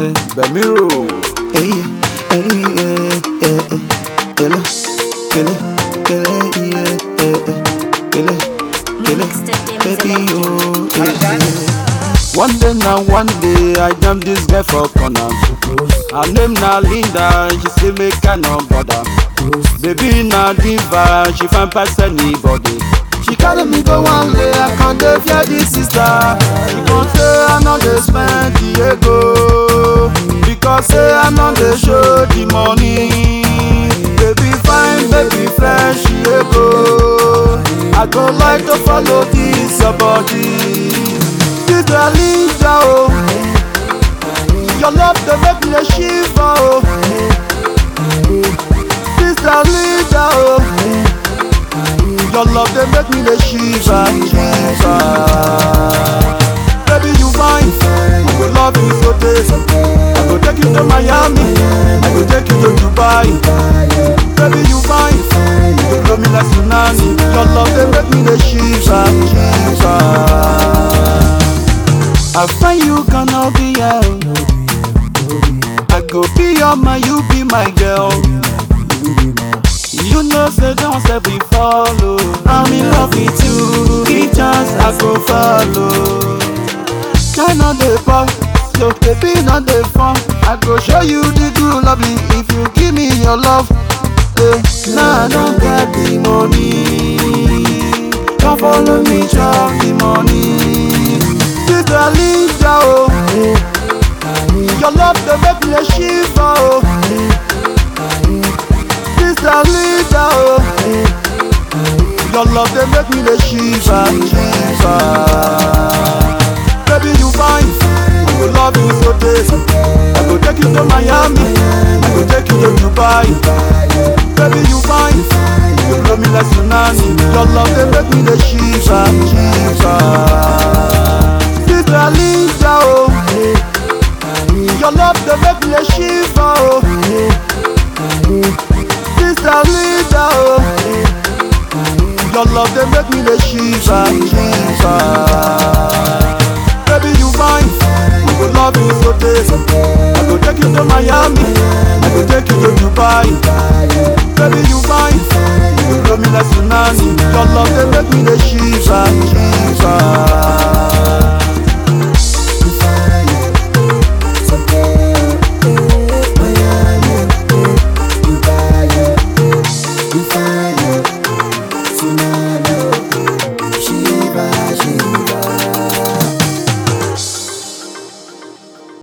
say Bemiro. Hey, hey, yeah, yeah, yeah. Kill it, kill it, kill it, yeah, yeah, yeah. Kill it, kill it, baby, oh, yeah, yeah. One day now, one day, I jam this girl for corner. Her name na Linda, she say make I no bother. Baby na diva, she find pass anybody. She carry me go one day, I can't dey fear this sister. She gon say I no dey spend the ego, because say I no dey show the money. Baby fine, baby fresh, she ego. I go like to follow this your body. This girl Linda, oh. Your love dey make me dey shiver, oh. This girl Linda, oh. Your love dey make me dey shiver, shiver. Baby you fine, I go love you so days. I go take you to Miami, I go take you to Dubai. Baby you fine, you go blow me like tsunami. Your love dey make me dey shiver, shiver. I find you gonna be out. I go be your man, you be my girl. You know, say don't say we follow. I'm in love with you. Each chance I go follow. Shine on the pop, so baby not the fun. I go show you the good lovely if you give me your love. Eh, nah, I don't get the money. Come follow me, chop the money. This girl Linda, oh. Your love dey make me dey shiver, oh. This girl Linda, oh. Your love dey make me dey shiver, shiver. Baby you fine, I go love you so days. I go take you to Miami, I go take you to Dubai. Baby you fine, you blow me like tsunami. Your love dey make me dey shiver, shiver. This girl Linda, oh. Your love dey make me dey shiver, oh. This girl Linda, oh. Your love dey make me dey shiver, shiver.